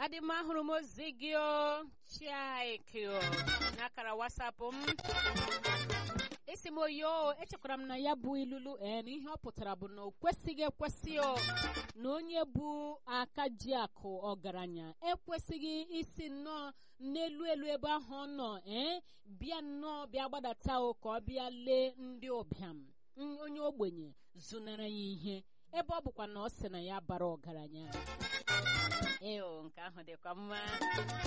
adị m ahụrụ m ozi gị o chiaikio n'akara wasapụ m isi m oyo echekwara m na ya bụ ilulu ee na ihe ọ pụtara bụ na o kwesịghị ekwesị o na onye bụ aka ji akụ ọgaranya ekwesịghị isi nnọọ n'elu elu ebe ahụ ọ nọ ee bịa nnọọ bịa gbadata o ka ọ bịa lee ndị ụbịam onye ogbenye zụnara ya ihe ebe ọ bụkwa na ọ sị na ya bara ọgaranya ee o nke ahụ dịkwa mma